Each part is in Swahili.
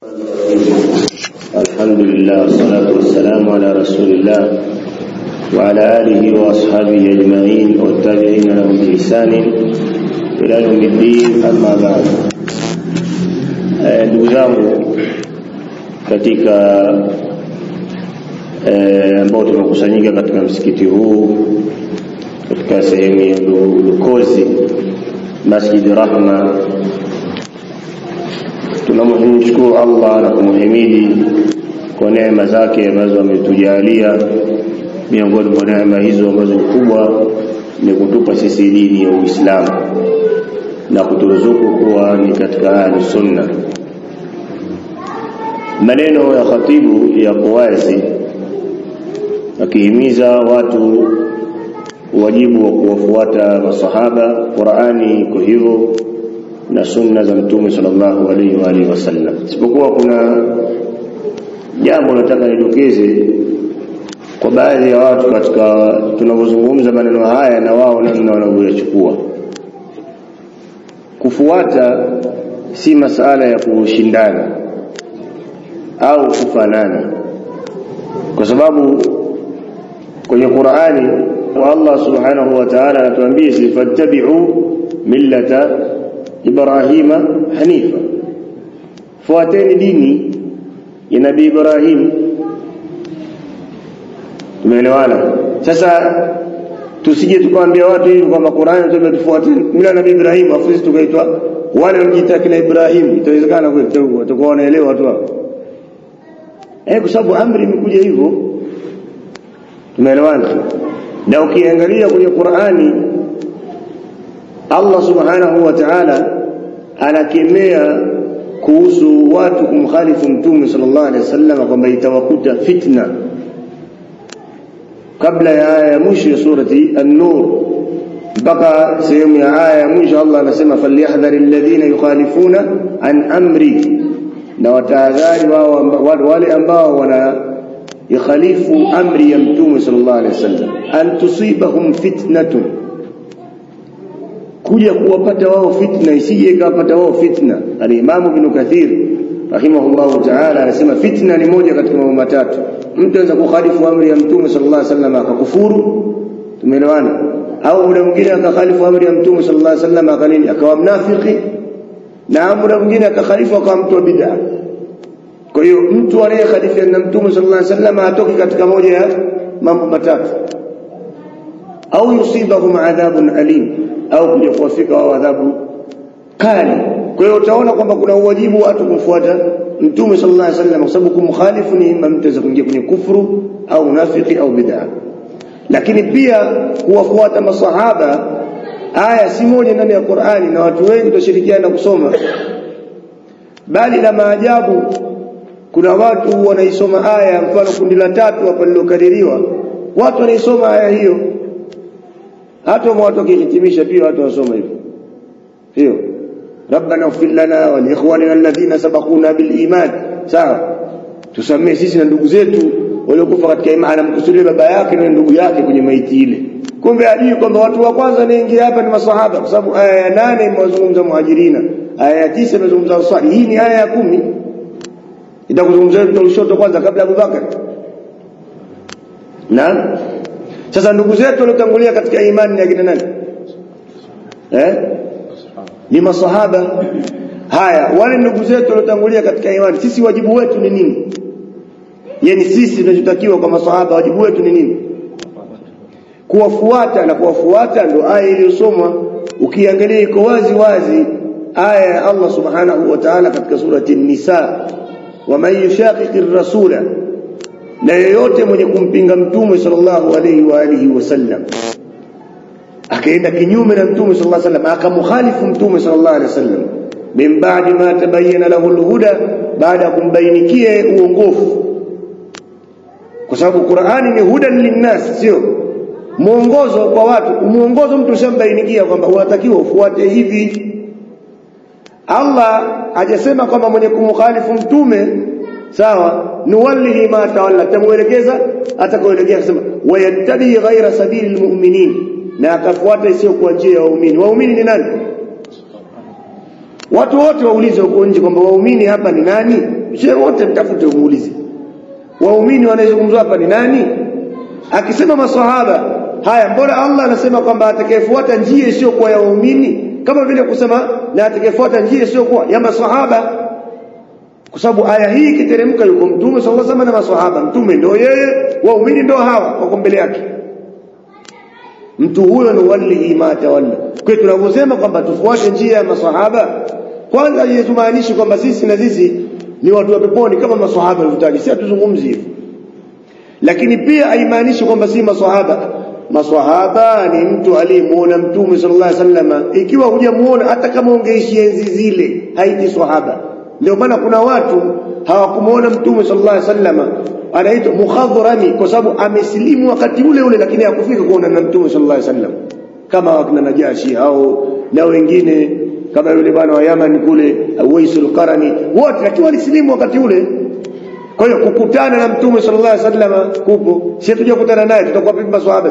الحمد لله والصلاة والسلام على رسول الله وعلى آله وأصحابه أجمعين والتابعين لهم بإحسان إلى يوم الدين أما بعد ndugu zangu katika ambao tumekusanyika katika msikiti huu katika sehemu ya Lukozi Masjid Rahma tunamshukuru Allah na kumhimidi kwa neema zake ambazo ametujalia miongoni mwa neema hizo ambazo ni kubwa ni kutupa sisi dini ya Uislamu na kuturuzuku kuwa ni katika ahli sunna maneno ya khatibu yako wazi akihimiza watu wajibu wa kuwafuata masahaba Qur'ani iko hivyo na sunna za mtume sallallahu alaihi wa alihi wasallam isipokuwa kuna jambo nataka nidokeze kwa baadhi ya watu katika tunavyozungumza maneno haya na wao namna wanavyoyachukua kufuata si masala ya kushindana au kufanana kwa sababu kwenye Qur'ani wa Allah subhanahu wa ta'ala anatuambia sifattabi'u millata Ibrahima hanifa fuateni dini ya Nabii Ibrahim tumeelewana sasa tusije tukaambia watu hivi kwamba Qur'ani tumetufuata mila Nabii Ibrahim afu sisi tukaitwa wale wanajiita kina Ibrahim itawezekana kweli watakuwa wanaelewa watu hao eh kwa sababu amri imekuja hivyo tumeelewana na ukiangalia kwenye Qur'ani Allah subhanahu wa ta'ala anakemea kuhusu watu kumkhalifu mtume sallallahu alaihi wasallam kwamba itawakuta fitna kabla ya aya ya mwisho ya surati an-nur mpaka sehemu ya aya ya mwisho Allah anasema falyahdhari alladhina yukhalifuna an amri na watahadhari wao wale ambao wana yakhalifu amri ya mtume sallallahu alaihi wasallam an tusibahum fitnatun kuja kuwapata wao fitna isije ikawapata wao fitna al-Imam Ibn Kathir rahimahullahu ta'ala anasema fitna ni moja katika mambo matatu mtu anaweza kukhalifu amri ya mtume sallallahu alaihi wasallam akakufuru tumeelewana au muda mwingine akakhalifu amri ya mtume sallallahu alaihi wasallam akanini akawa mnafiki na muda mwingine akakhalifu akawa mtu wa bid'a kwa hiyo mtu anayekhalifiana na mtume sallallahu alaihi wasallam atoki katika moja ya mambo matatu au yusibahum adhabun alim au kuja kuwafika wao adhabu kali kwa hiyo utaona kwamba kuna uwajibu watu kumfuata mtume sallallahu alaihi wasallam kwa sababu kumkhalifu ni mtaweza kuingia kwenye kufuru au unafiki au bid'a lakini pia kuwafuata masahaba aya si moja ndani ya Qur'ani na watu wengi tutashirikiana kusoma bali la maajabu kuna watu wanaisoma aya mfano kundi la tatu hapa lilokadiriwa watu wanaisoma aya hiyo hata watu wakihitimisha pia watu wasoma hivyo hiyo rabbana ighfir lana wa liikhwanina alladhina sabaquna bil iman sawa tusamee sisi na ndugu zetu waliokufa katika imani anamkusudia baba yake na ndugu yake kwenye maiti ile kumbe ajui kwamba watu wa kwanza naingia hapa ni masahaba kwa sababu aya ya nane imewazungumza muhajirina aya ya tisa imezungumza ansari hii ni aya ya kumi itakuzungumzia mtu ushoto kwanza kabla Abu Bakar na sasa ndugu zetu waliotangulia katika imani ni akina nani eh ni masahaba haya wale ndugu zetu waliotangulia katika imani sisi wajibu wetu ni nini yani sisi tunachotakiwa kwa masahaba wajibu wetu ni nini kuwafuata na kuwafuata ndio aya iliyosomwa ukiangalia iko wazi wazi aya ya Allah subhanahu wa ta'ala katika surati an-nisa waman yushaqiqi rasula na yeyote mwenye kumpinga mtume sallallahu alayhi wa alihi wasallam akaenda kinyume na mtume sallallahu alayhi wasallam akamkhalifu mtume sallallahu alayhi wasallam min ba'di ma tabayyana lahu alhuda baada kumbainikie uongofu kwa sababu Qur'ani ni hudan linnas sio mwongozo kwa watu muongozo mtu shambainikia kwamba unatakiwa ufuate hivi Allah hajasema kwamba mwenye kumkhalifu mtume sawa nuwallihi ma tawalla tamuelekeza atakoelekea akasema wayattabi ghaira sabili almu'minin na akafuata isiyo kwa njia ya waumini waumini ni nani watu wote waulize huko nje kwamba waumini hapa ni nani shehe wote mtafute umuulize waumini wanayezungumzwa hapa ni nani akisema maswahaba haya mbona Allah anasema kwamba atakayefuata njia isiyokuwa ya waumini kama vile kusema na atakayefuata njia isiyokuwa ya maswahaba kwa sababu aya hii ikiteremka yuko mtume sallallahu alaihi wasallam na maswahaba mtume ndio yeye waumini ndio hawa wako mbele yake mtu huyo ni wali ma tawalla kwa tunavyosema kwamba tufuate njia ya maswahaba kwanza haimaanishi kwamba sisi na sisi ni watu wa peponi kama maswahaba walivyotaja si hatuzungumzi hivyo lakini pia haimaanishi kwamba si maswahaba maswahaba ni mtu aliyemuona mtume sallallahu alaihi wasallam ikiwa hujamuona hata kama ungeishi enzi zile haiti swahaba ndio maana kuna watu hawakumuona mtume sallallahu alaihi wasallam anaitwa mukhadhrami kwa sababu amesilimu wakati ule ule lakini hakufika kuona na mtume sallallahu alaihi wasallam kama wakina Najashi au na wengine kama yule bwana wa Yaman kule Uwaisul Qarani wote lakini walisilimu wakati ule kwa hiyo kukutana na mtume sallallahu alaihi wasallam kupo sisi tuje kukutana naye tutakuwa vipi maswahaba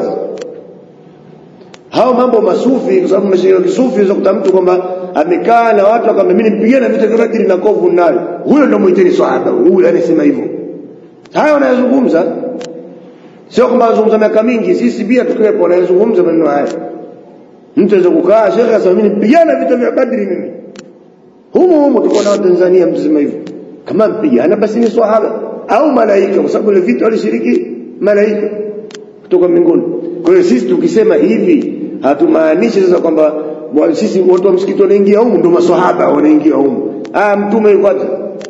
hao mambo masufi kwa sababu mashirika kisufi unaweza kuta mtu kwamba amekaa na watu akamwambia mimi nipigana vita vya Badri na kovu nayo huyo ndio muiteni swahaba huyo anasema hivyo hayo wanayozungumza sio kwamba anazungumza miaka mingi sisi pia tukiwepo wanayozungumza maneno haya mtu anaweza kukaa shekhe asema mimi nipigana vita vya Badri mimi humo humo tuko na Tanzania msema hivyo kama mpigana basi ni swahaba au malaika kwa sababu ile vita walishiriki malaika kutoka mbinguni kwa hiyo sisi tukisema hivi hatumaanishi sasa kwamba sisi watu wa msikiti wanaingia humu ndio maswahaba wanaingia humu ah mtume yuko wapi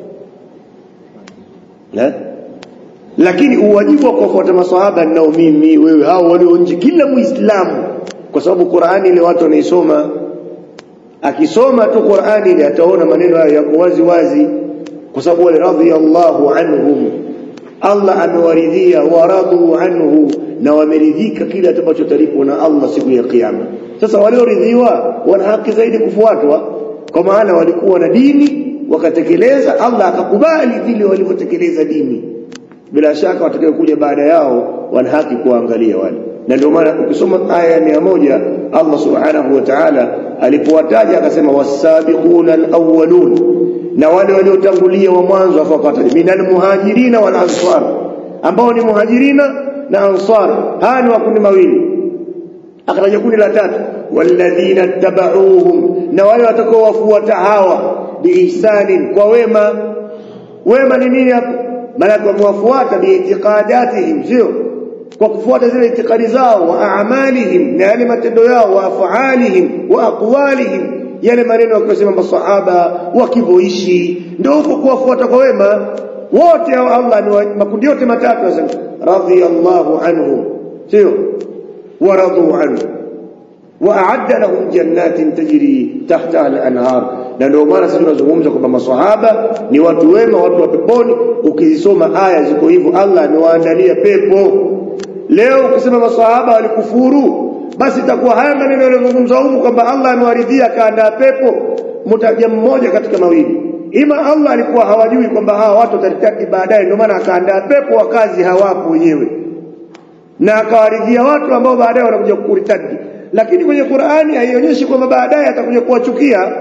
eh lakini uwajibu wa kufuata maswahaba nao mimi wewe hao walio nje kila muislamu kwa sababu Qur'ani ile watu wanaisoma akisoma tu Qur'ani ile ataona maneno hayo yako wazi wazi kwa sababu wale radhiyallahu anhum Allah amewaridhia waradu anhu na wameridhika kile atakachotalipwa na Allah siku ya kiyama sasa walioridhiwa wana haki zaidi kufuatwa kwa maana walikuwa na dini wakatekeleza Allah akakubali vile walivyotekeleza dini bila shaka watakayokuja baada yao wana haki kuangalia wale na ndio maana ukisoma aya ya moja Allah subhanahu wa ta'ala alipowataja akasema wasabiquna alawwalun na wale waliotangulia wa mwanzo afakataja minal muhajirina wal ansar ambao ni muhajirina na ansar haya ni makundi mawili akataja kundi la tatu walladhina tabauhum na wale watakaowafuata hawa biihsanin kwa wema wema ni nini hapa maana wamewafuata biitiqadatihim sio kwa kufuata zile itikadi zao wa a'malihim na yale matendo yao wa af'alihim wa aqwalihim yale maneno wakisema masahaba wakivyoishi ndio huko kuwafuata kwa wema wote hao Allah ni makundi yote matatu anasema radhiyallahu anhum sio waradu anhu waadda lahum jannatin tajri tahtaha al-anhar na ndio maana sisi tunazungumza kwamba maswahaba ni watu wema watu wa peponi ukizisoma aya ziko hivyo Allah amewaandalia pepo leo ukisema maswahaba walikufuru basi itakuwa haya maneno yanazungumzwa humu kwamba Allah amewaridhia kaandaa pepo mtaja mmoja katika mawili ima Allah alikuwa hawajui kwamba hawa watu wataritadi baadaye ndio maana akaandaa pepo wakazi hawapo wenyewe na akawaridhia watu ambao baadaye wanakuja kuritadi lakini kwenye Qur'ani haionyeshi kwamba baadaye atakuja kuwachukia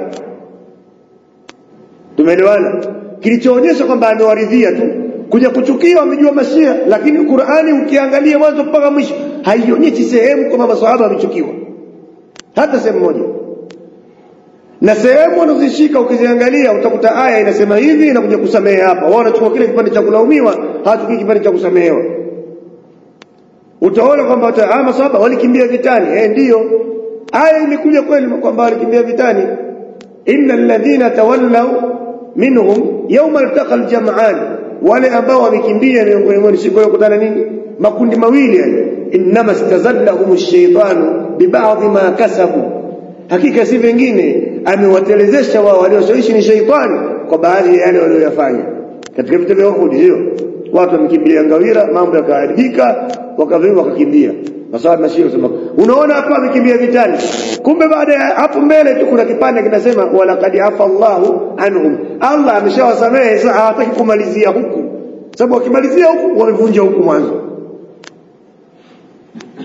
tumeelewana kilichoonyesha kwamba amewaridhia tu kuja kuchukia wamejua mashia lakini Qur'ani ukiangalia mwanzo mpaka mwisho haionyeshi sehemu kwamba maswahaba wamechukiwa hata sehemu moja na sehemu wanazishika ukiziangalia utakuta aya inasema hivi inakuja kusamehe hapa wao wanachukua kile kipande cha kulaumiwa hawachukui kipande cha kusamehewa utaona kwamba ah maswahaba walikimbia vitani eh ndiyo aya imekuja kweli kwamba walikimbia vitani innal ladhina tawallaw minhum yawma altaqa aljam'an wale ambao wamekimbia miongoni mwao siku ya kukutana nini makundi mawili yani inma istazallahum ash-shaytanu biba'dhi ma kasabu hakika si vingine amewatelezesha wao walioshawishi ni shaitani kwa baadhi ya yale waliyofanya katika vita vya Uhud sio watu wamekimbilia ngawira mambo yakaharibika wakaviwa wakakimbia masawa mashio sema unaona hapa amekimbia vitani kumbe baada ya hapo mbele tu kuna kipande kinasema wala qad afa Allahu anhum Allah ameshawasamehe sasa hawataki kumalizia huku sababu wakimalizia huku wamevunja huku mwanzo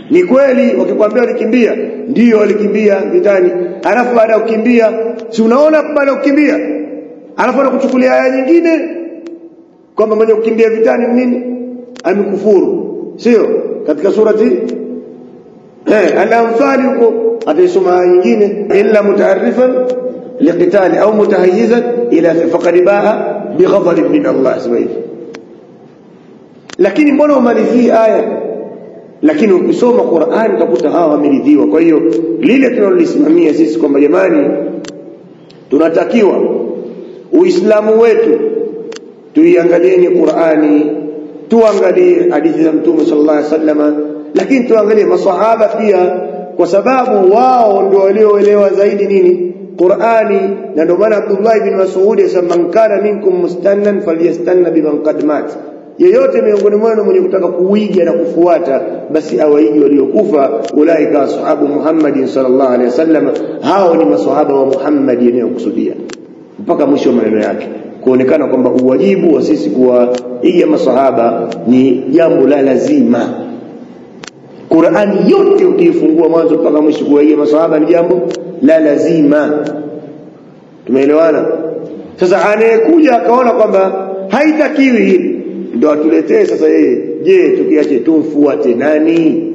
ni kweli wakikwambia walikimbia ndio walikimbia vitani alafu baada ya kukimbia si unaona baada ya kukimbia alafu anakuchukulia aya nyingine kwamba mwenye kukimbia vitani nini amekufuru sio katika surati eh al-anfal huko ataisoma aya nyingine illa mutaarrifan liqitali au mutahayyizan ila faqad baa bighadab min Allah subhanahu lakini mbona umalizii aya lakini ukisoma Qur'an utakuta hawa wameridhiwa kwa hiyo lile tunalolisimamia sisi kwamba jamani tunatakiwa uislamu wetu tuiangalieni Qur'ani tuangalie hadithi za Mtume sallallahu alaihi wasallam lakini tuangalie masahaba pia kwa sababu wao ndio walioelewa zaidi nini Qur'ani na ndio maana Abdullah ibn Mas'ud asema man kana minkum mustannan falyastanna biman qad mat yeyote miongoni mwenu mwenye kutaka kuiga na kufuata basi awaigi waliokufa ulaika ashabu Muhammad sallallahu alaihi wasallam hao ni maswahaba wa Muhammad yanayokusudia mpaka mwisho wa maneno yake kuonekana kwamba uwajibu wa sisi kuwaiga maswahaba ni jambo la lazima Qur'ani yote ukiifungua mwanzo mpaka mwisho kuwaiga maswahaba ni jambo la lazima tumeelewana sasa anayekuja akaona kwamba haitakiwi hili ndo atuletee sasa yeye je tukiache tumfuate nani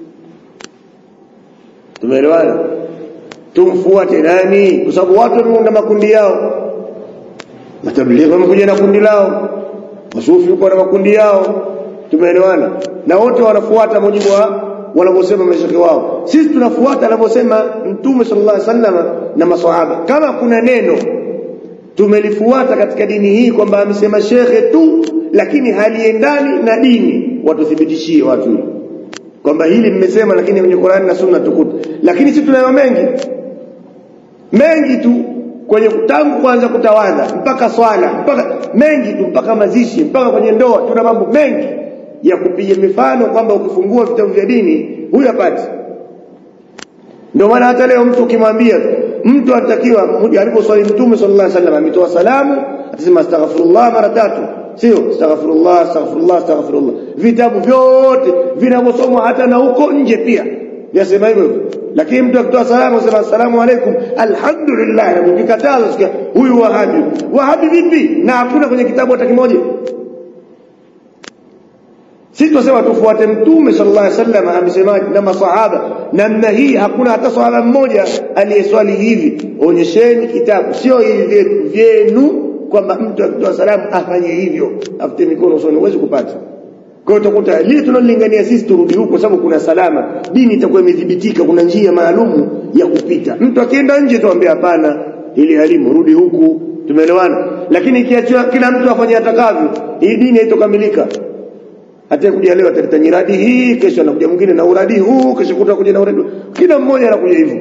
tumeelewana tumfuate nani kwa sababu watu wameunda makundi yao matablighi wamekuja na kundi lao masufi yuko na makundi yao tumeelewana na wote wanafuata mujibu wa wanavyosema mashekhi wao sisi tunafuata anavyosema mtume sallallahu alaihi wasallam na maswahaba kama kuna neno tumelifuata katika dini hii kwamba amesema shekhe tu lakini haliendani na dini watuthibitishie watu kwamba hili mmesema lakini kwenye Qur'an na Sunna tukuta lakini sisi tunayo mengi mengi tu kwenye tangu kwanza kutawadha mpaka swala mpaka mengi tu mpaka mazishi mpaka kwenye ndoa tuna mambo mengi ya kupiga mifano kwamba ukifungua vitabu vya dini huyu hapati ndio maana hata leo mtu ukimwambia mtu anatakiwa aliposwali mtume sallallahu alaihi wasallam ametoa salamu atasema astaghfirullah mara tatu sio astaghfirullah astaghfirullah astaghfirullah vitabu vyote vinavyosomwa hata na huko nje pia yasema hivyo lakini mtu akitoa salamu asema assalamu alaikum alhamdulillah na ukikataza sikia huyu wahabi wahabi vipi na hakuna kwenye kitabu hata kimoja sisi tunasema tufuate mtume sallallahu alaihi wasallam amesemaje na masahaba namna hii hakuna hata sahaba mmoja aliyeswali hivi onyesheni kitabu sio hivi vyenu kwamba mtu akitoa salamu afanye hivyo afute mikono usoni huwezi kupata kwa hiyo utakuta lile tunalolingania sisi turudi huko sababu kuna salama dini itakuwa imedhibitika kuna njia maalumu ya kupita mtu akienda nje tuambie hapana ili elimu rudi huku tumeelewana lakini ikiachwa kila mtu afanye atakavyo hii dini haitokamilika hata kuja leo ataleta nyiradi hii kesho anakuja mwingine na uradi huu kesho kutakuja na uradi kila mmoja anakuja hivyo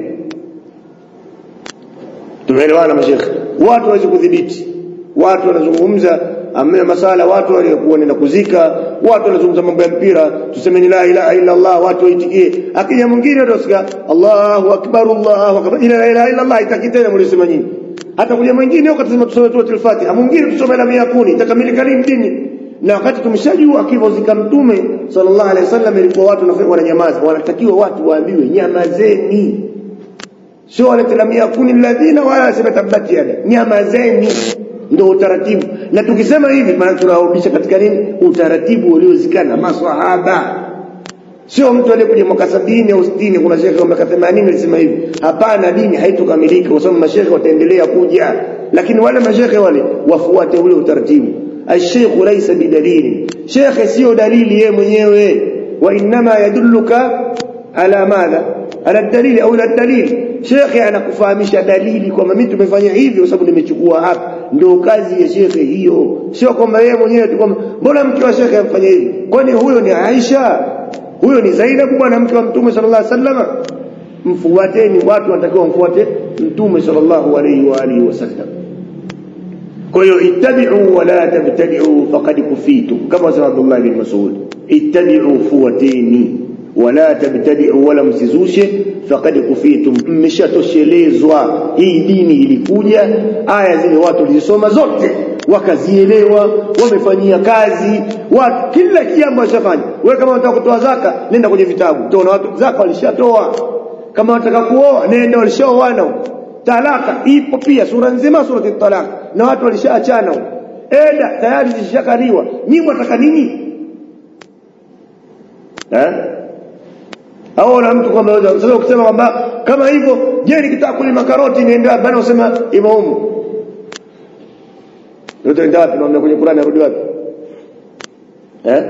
tumeelewana mashekhe watu hawezi kudhibiti watu wanazungumza amna masala watu waliokuwa nenda kuzika watu wanazungumza mambo ya mpira tuseme la ilaha illa Allah watu waitikie akija mwingine utasikia Allahu akbar Allahu akbar ila la ilaha illa Allah itakitena mlisema nyinyi hata kuja mwingine ukatasema tusome tu al-Fatiha mwingine tusome la yakuni itakamilika lini dini na wakati tumeshajua akivozika mtume sallallahu alaihi wasallam ilikuwa watu wananyamaza wanatakiwa watu waambiwe nyamazeni sio wanatilamia kuni alladhina wala sibatabati yada nyamazeni ndio utaratibu na tukisema hivi maana tunarudisha katika nini utaratibu uliozikana maswahaba sio mtu aliyekuja mwaka sabini au sitini kuna shekhe wa miaka 80 alisema hivi hapana dini haitokamilika kwa sababu mashekhe wataendelea kuja lakini wale mashekhe wale wafuate ule utaratibu الشيخ ليس بدليل شيخ سيو دليل yeye mwenyewe وانما يدلك على ماذا على الدليل او الدليل شيخ anakufahamisha dalili kwamba mimi tumefanya hivi kwa sababu nimechukua hapa ndio kazi ya shekhe hiyo sio kwamba yeye mwenyewe tu kwamba mbona mke wa shekhe amfanya hivi kwani huyo ni Aisha huyo ni Zainab bwana mke wa mtume sallallahu alaihi wasallam mfuateni watu wanatakiwa mfuate mtume sallallahu alaihi wa alihi wasallam kwa hiyo ittabi'u wa la tabtadi'u faqad kufitum kama sema Abdullah bin Mas'ud ittabi'u fuwatini wa la tabtadi'u wala msizushe faqad kufitum mmeshatoshelezwa hii dini ilikuja aya zile watu walizisoma zote wakazielewa wamefanyia kazi watu kila jambo washafanya wewe kama unataka kutoa zaka nenda kwenye vitabu utaona watu zaka walishatoa kama unataka kuoa nenda walishaoana talaka ipo pia sura nzima sura talaka na watu walishaachana eda tayari zishakaliwa nyinyi mwataka nini eh au na mtu kwamba sasa ukisema kwamba kama hivyo je nikitaka kulima karoti nienda bana usema imaumu ndio ndio wapi naona kwenye Qur'ani arudi wapi eh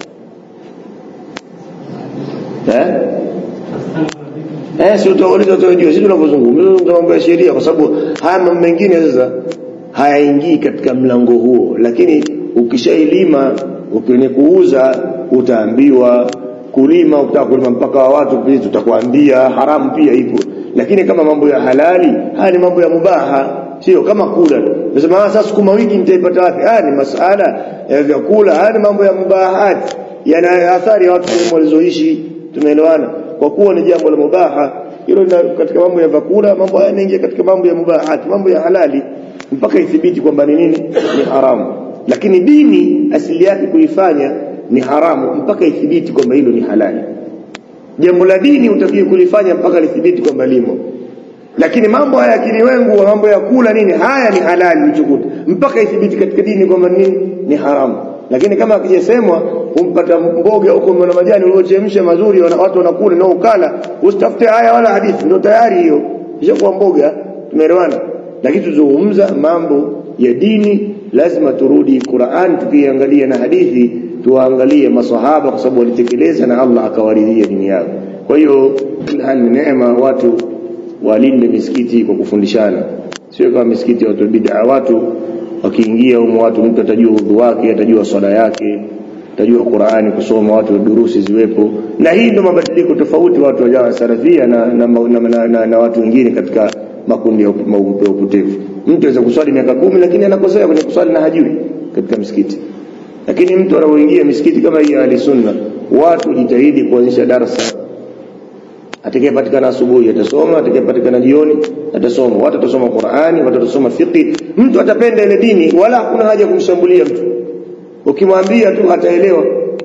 eh eh sio tutauliza tunajua sisi tunavyozungumza mambo ya sheria kwa sababu haya mambo mengine sasa hayaingii katika mlango huo lakini ukishailima ukione kuuza utaambiwa kulima ukitaka kulima mpaka wa watu pia tutakwambia haramu pia ipo lakini kama mambo ya halali haya ni mambo ya mubaha sio kama kula nasema sasa sukuma wiki nitaipata wapi haya ni masala ya vyakula haya ni mambo ya mubahat yana athari ya watu walizoishi tumeelewana kwa kuwa ni jambo la mubaha hilo katika mambo ya vyakula mambo haya yanaingia katika mambo ya mubahat mambo ya halali mpaka ithibiti kwamba ni nini ni haramu lakini dini asili yake kuifanya ni haramu mpaka ithibiti kwamba hilo ni halali jambo la dini utakiwa kulifanya mpaka lithibiti kwamba limo lakini mambo haya kiliwengu mambo ya kula nini haya ni halali uchukuta mpaka ithibiti katika dini kwamba nini ni haramu lakini kama akijasemwa umpata mboga huko na majani uliochemsha mazuri watu wanakula na ukala usitafute haya wala hadithi ndio tayari hiyo ishakuwa mboga tumeelewana lakini tuzungumza mambo ya dini lazima turudi Qur'an tukiangalia na hadithi tuangalie maswahaba kwa sababu walitekeleza na Allah akawaridhia dini yao kwa hiyo hali ni neema watu walinde misikiti kwa kufundishana sio kama misikiti ya watu bid'a watu wakiingia humo watu mtu atajua udhu wake atajua swala yake atajua Qur'ani kusoma watu durusi ziwepo na hii ndio mabadiliko tofauti watu wajawa salafia na na, na, na, na, na watu wengine katika makundi ya upotevu mtu aweza kuswali miaka kumi lakini anakosea kwenye kuswali na hajui katika msikiti lakini mtu anapoingia misikiti kama hii ya sunna watu jitahidi kuanzisha darasa atakayepatikana asubuhi atasoma atakayepatikana jioni atasoma watu watasoma Qur'ani watu watasoma fiqh mtu atapenda ile dini wala hakuna haja kumshambulia mtu ukimwambia tu ataelewa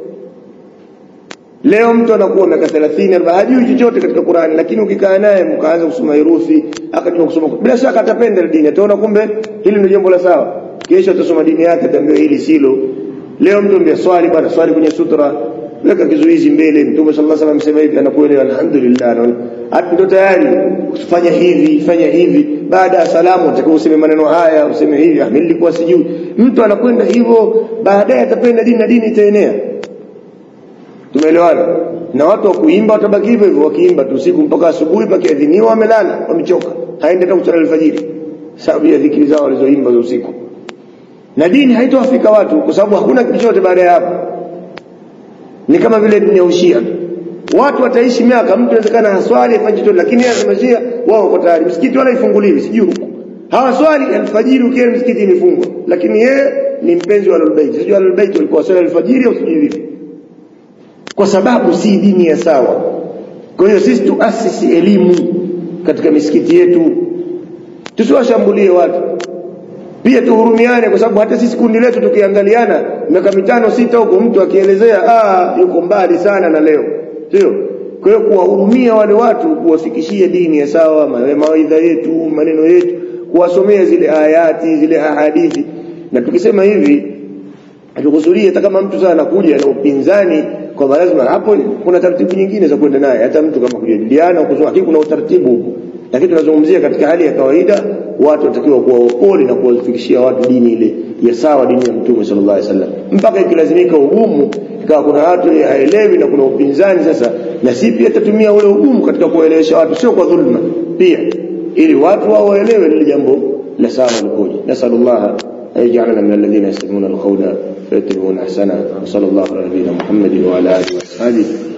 leo mtu anakuwa miaka 30 40 hajui chochote katika Qur'ani lakini ukikaa naye mkaanza kusoma herufi akajua kusoma bila shaka atapenda ile dini ataona kumbe hili ndio jambo la sawa kesho atasoma dini yake ataambiwa hili silo leo mtu mbia swali bwana swali kwenye sutra weka kizuizi mbele mtume sallallahu alaihi wasallam amesema hivi anakuelewa alhamdulillah ndio tayari fanya hivi fanya hivi baada ya salamu utakuwa useme maneno haya useme hivi ah mimi nilikuwa sijui mtu anakwenda hivyo baadaye atapenda dini na dini itaenea tumeelewana na watu wa kuimba watabaki hivyo hivyo wakiimba tu usiku mpaka asubuhi pakiadhiniwa wamelala wamechoka haende hata kusali alfajiri sababu ya dhikri zao walizoimba za usiku na dini haitowafika watu kwa sababu hakuna kitu chochote baada ya hapo ni kama vile dini ya ushia watu wataishi miaka mtu inawezekana haswali afanye chochote lakini yeye anamashia wao wako tayari msikiti wala ifunguliwi sijui huko hawaswali alfajiri ukienda msikiti imefungwa lakini yeye ni mpenzi wa albayt sijui albayt walikuwa swali alfajiri au sijui vipi kwa sababu si dini ya sawa kwa hiyo sisi tuasisi elimu katika misikiti yetu tusiwashambulie watu pia tuhurumiane kwa sababu hata sisi kundi letu tukiangaliana miaka mitano sita huko mtu akielezea ah yuko mbali sana na leo sio kwa hiyo kuwahurumia wale watu kuwafikishia dini ya sawa mawaidha yetu maneno yetu kuwasomea zile ayati zile ahadithi na tukisema hivi hatukusudia hata kama mtu sana anakuja na upinzani kwamba lazima hapo kuna taratibu nyingine za kwenda naye hata mtu kama kujadiliana kusoma lakini kuna utaratibu huko lakini tunazungumzia katika hali ya kawaida watu watakiwa kuwa wapole na kuwafikishia watu dini ile ya sawa dini ya mtume sallallahu alaihi wasallam mpaka ikilazimika ugumu ikawa kuna watu haelewi na kuna upinzani sasa na si pia tatumia ule ugumu katika kuwaelewesha watu sio kwa dhulma pia ili watu wao waelewe lile jambo la sawa likoje nasallallahu أن يجعلنا من الذين يستمعون القول فيتبعون أحسنه وصلى الله على نبينا محمد وعلى آله وأصحابه